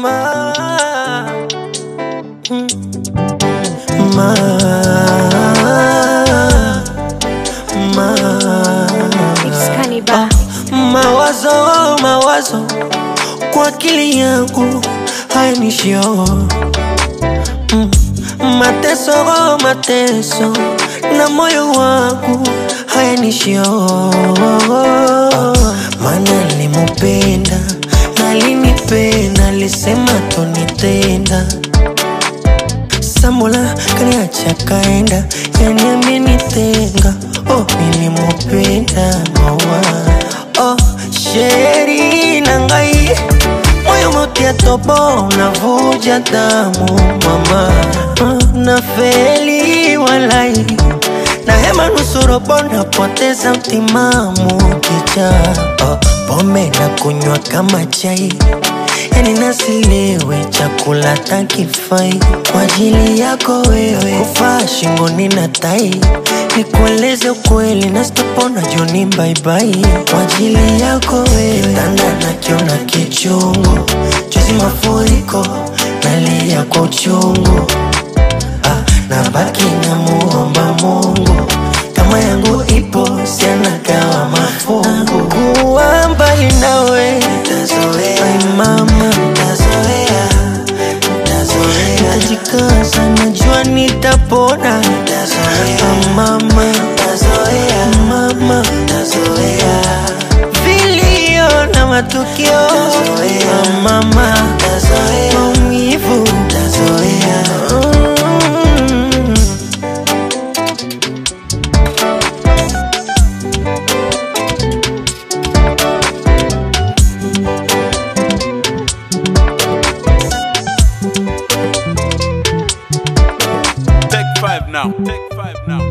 ma, mm, ma, ma. It's Cannibal. Mawazo, mawazo kwa akili yangu hayanishio mm. Mateso, mateso na moyo wangu hayanishio Mana nilimupenda na alinipenda, alisema tonitenda Samula kaniacha kaenda, yani amenitenga. Oh, nilimupenda mawa oh, sheri na ngai moyo motia tobo unavuja damu mama oh, na feli walai na hema nusurobo napoteza mtimamu kicha oh, pombe na kunywa kama chai yani nasilewe chakula takifai kwa ajili yako wewe kufaa shingoni na tai nikueleze ukweli na sitopona joni baibai kwa ajili yako wewe kitanda nakiona kichungu juzi mafuriko nalia kwa uchungu ah, na baki na muomba Mungu kama yangu ipo sianagawa mafungu kuwa mbali nawe nitazoea Ai mama nitazoea nitazoea nitajikaza najua nitapona nitazoea Ah, mama nitazoea mama nitazoea vilio na matukio Ah, mama nitazoea maumivu nitazoea mm. Take five now. Take five now.